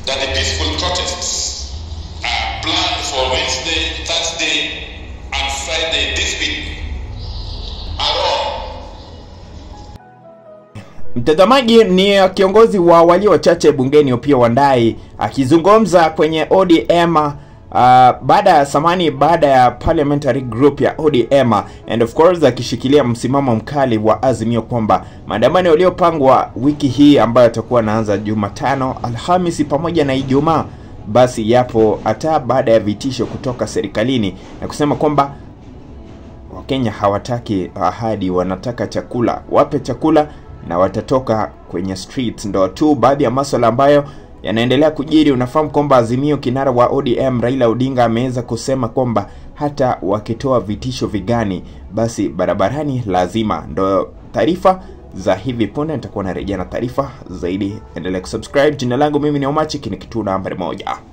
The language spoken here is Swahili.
that the peaceful protests are planned for Wednesday, Thursday, and Friday this week are wrong. Mtazamaji ni kiongozi wa walio wachache bungeni Opiyo Wandayi akizungumza kwenye ODM uh, baada ya samani baada ya parliamentary group ya ODM and of course akishikilia msimamo mkali wa Azimio kwamba maandamano yaliyopangwa wiki hii ambayo yatakuwa naanza Jumatano, Alhamisi pamoja na Ijumaa basi yapo hata baada ya vitisho kutoka serikalini na kusema kwamba Wakenya hawataki ahadi, wanataka chakula. Wape chakula na watatoka kwenye streets. Ndo tu baadhi ya maswala ambayo yanaendelea kujiri. Unafahamu kwamba Azimio, kinara wa ODM Raila Odinga ameweza kusema kwamba hata wakitoa vitisho vigani, basi barabarani lazima. Ndo taarifa za hivi punde, nitakuwa narejea na taarifa zaidi. Endelea kusubscribe. Jina langu mimi ni Omachi, ni kituo nambari moja.